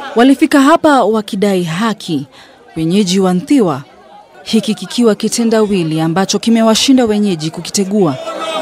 Walifika hapa wakidai haki, wenyeji wa Nthiwa, hiki kikiwa kitendawili ambacho kimewashinda wenyeji kukitegua,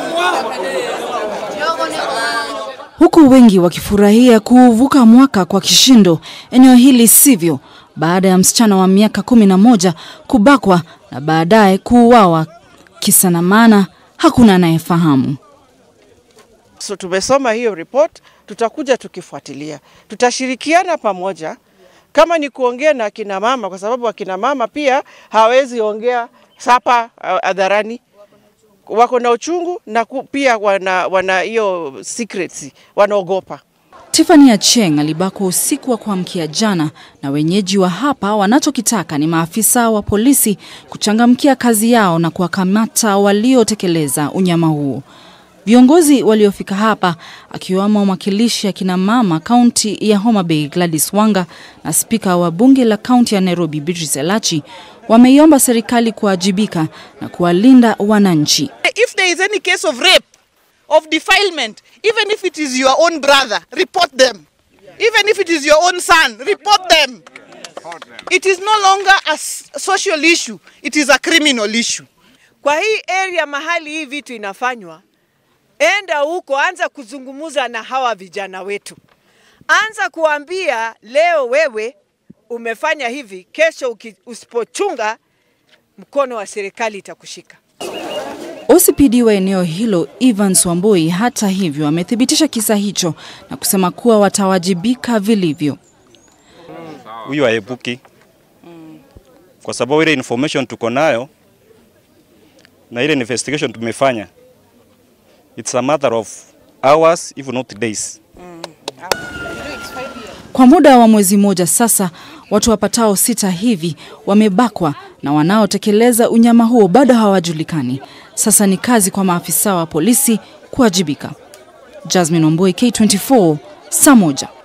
huku wengi wakifurahia kuuvuka mwaka kwa kishindo. Eneo hili sivyo, baada ya msichana wa miaka kumi na moja kubakwa na baadaye kuuawa, kisa na maana hakuna anayefahamu. So tumesoma hiyo report, tutakuja tukifuatilia, tutashirikiana pamoja kama ni kuongea na akina mama, kwa sababu akina mama pia hawezi ongea sapa hadharani, wako na uchungu na ku, pia wana wana hiyo secrecy, wanaogopa. Tiffany Acheng alibakwa usiku wa kuamkia jana, na wenyeji wa hapa wanachokitaka ni maafisa wa polisi kuchangamkia kazi yao na kuwakamata waliotekeleza unyama huo. Viongozi waliofika hapa akiwamo mwakilishi akina mama kaunti ya Homa Bay Gladys Wanga na spika wa bunge la kaunti ya Nairobi Beatrice Elachi wameiomba serikali kuwajibika na kuwalinda wananchi. If there is any case of rape, of defilement, even if it is your own brother, report them. Even if it is your own son, report them. It is no longer a social issue, it is a criminal issue. Kwa hii area mahali hii vitu inafanywa, enda huko, anza kuzungumuza na hawa vijana wetu, anza kuambia leo wewe umefanya hivi, kesho usipochunga mkono wa serikali itakushika. OCPD wa eneo hilo Evans Wambui hata hivyo amethibitisha kisa hicho na kusema kuwa watawajibika vilivyo. Huyu aepuki kwa sababu ile information tuko nayo na ile investigation tumefanya, it's a matter of hours if not days. Kwa muda wa mwezi mmoja sasa, watu wapatao sita hivi wamebakwa na wanaotekeleza unyama huo bado hawajulikani. Sasa ni kazi kwa maafisa wa polisi kuwajibika. Jasmine Omboi, K24, saa moja.